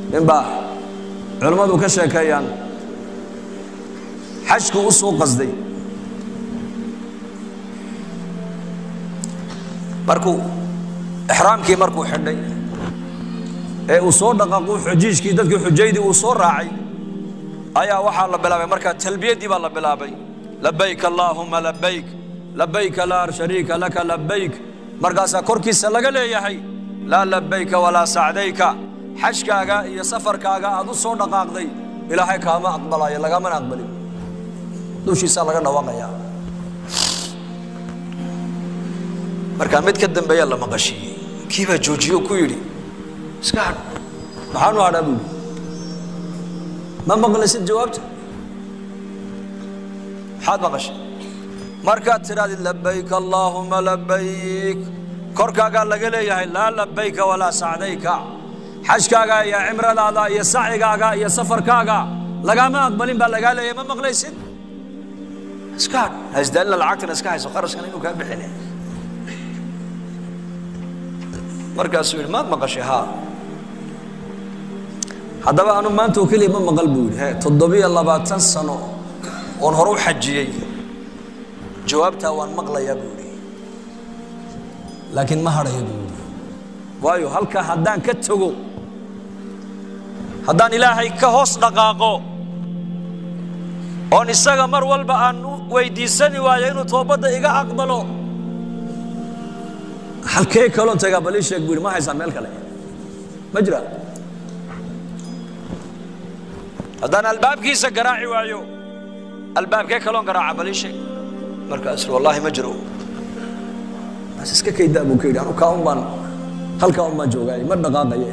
ninbaa culammadu ka sheekeeyaan xajku u soo qasday markuu ixraamkii markuu xidhay ee uu soo dhaqaaqu xujiijkii dadkii xujaydii uu soo raacay ayaa waxaa la bilaabay markaa talbiyaddii baa la bilaabay labayk allaahuma labayk labayka laa shariika laka labayk markaasaa korkiisa laga leeyahay laa labayka walaa sacdayka xajkaaga iyo safarkaaga aad u soo dhaqaaqday ilaahay kaama aqbalaayo lagamana aqbalin dushiisaa laga dhawaaqayaa markaa mid ka dambeeyaa la maqashiiyey kii baa joojiye oo ku yidhi iska hadh maxaanu hadhaa buu yidhi ma maqlaysid jawaabta maxaad maqashay markaad tidhahdid labayk allaahuma labayk korkaagaa laga leeyahay laa labayka walaa sacdayka xajkaaga iyo cimradaada iyo sacigaaga iyo safarkaaga lagaama aqbalin baa lagaa leeyahay ma maqlaysid iska hadh hasdaalina lacagtana iska hayso qarashkan inuu kaa bixine markaasuu yidhi maad maqashay haa haddaba anu maanta oo keliya ma maqal buu yidhi he toddobiyo labaatan sano oon hore u xajiyey jawaabtaa waan maqlayaa buu yidhi laakiin ma hadhaya buu yidhi waayo halkaa haddaan ka tago haddaan ilaahay ka hoos dhaqaaqo oon isaga mar walba aan u weydiisani waayo inuu toobadda iga aqbalo halkee kaloon tagaa bal ii sheeg buu yidhi ma haysaan meel kale ma jira haddaan albaabkiisa garaaci waayo albaabkee kaloon garaaca bal ii sheeg markaasuu wallaahi ma jiro bas iska kaydaa buu ka yidhi anu kaa un baan halkaa un baan joogaay ma dhaqaaqaye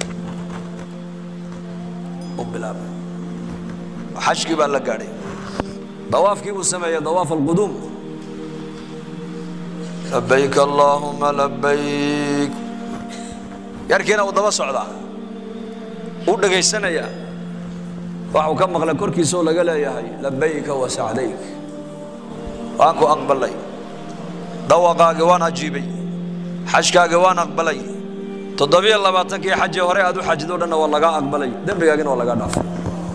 u bilaabay xajkii baa la gaadhay dawaafkii buu sameeyey dawaaf alquduum labayk allaahuma labayk yarkiina uu daba socdaa uu dhegaysanayaa waxuu ka maqlay korkiisoo laga leeyahay labayka wa sacdayk waan ku aqbalay dawaqaagii waan ajiibay xajkaagii waan aqbalay toddobiyo labaatankii xajee hore aad u xajidoo dhanna waa lagaa aqbalay dembigaagina waa lagaa dhaafay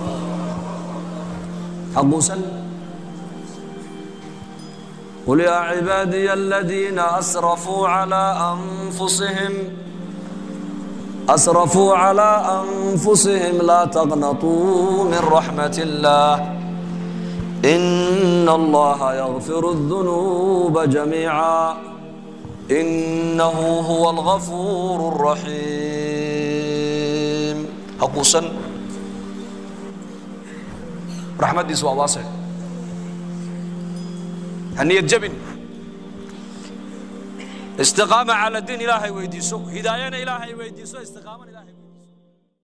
xaquusan قل يا عبادي الذين أسرفوا على أنفسهم أسرفوا على أنفسهم لا تقنطوا من رحمة الله إن الله يغفر الذنوب جميعا إنه هو الغفور الرحيم حقوسا رحمة دي سوى واسع هنية جبن استقامة على الدين إلهي ويديسو هداية إلهي ويديسو استقامة إلهي